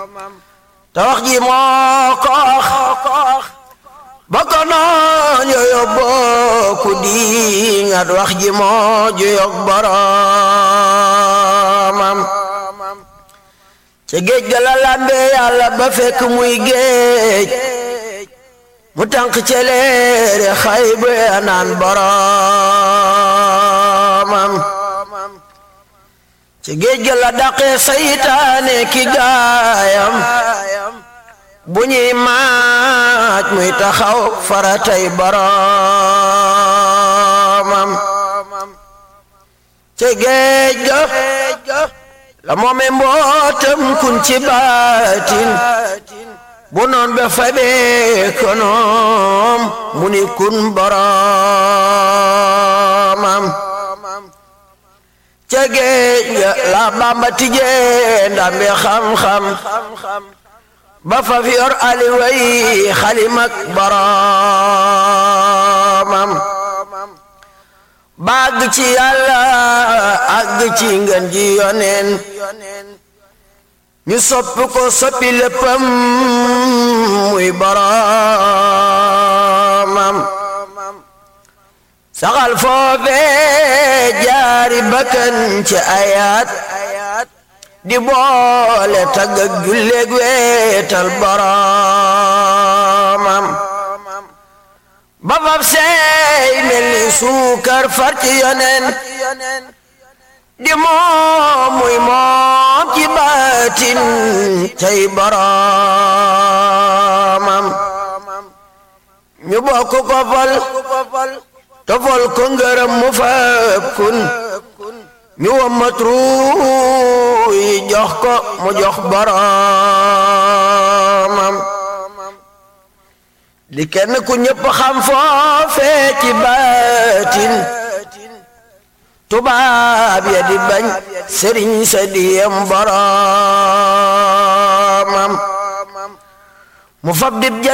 te wax ji moo ko wax ba ko noon yooyu bokku di ngat wax ji moo juyog boromam ca géej ga la lambe yàlla ba fekk muy géej mu tànk celeere xay bu ya naan boromam ca géej ga la daqee saytaane ki gaayam bu ñuy maaj muy taxaw faratay boromam ca géej ga la moome mbootam kun ci baatin bu noon be fabee konoom mu ni kun boromam ca géej ga la Bamba tijee ndambe xam-xam ba fa fi yor aliway xalimak boromam bàgg ci yàlla àgg ci ngën ji yoneen ñu soppi ko soppi léppam muy boromam saxal foofee jaari bakkan ci ayaat di boole tagg ak julleeg weetal boromam ba fab seey mel ni suukar far ci yonen di moom muy moom ci baatin tey boromam ñu bokk ko fal tofal ko ngërëm mu fab kun ñu wammat ruuy jox ko mu jox boromam di kenn ku ñëpp xam foofee ci baatin tubaab ya di bañ sëriñ sa diyam boromam mu fab dib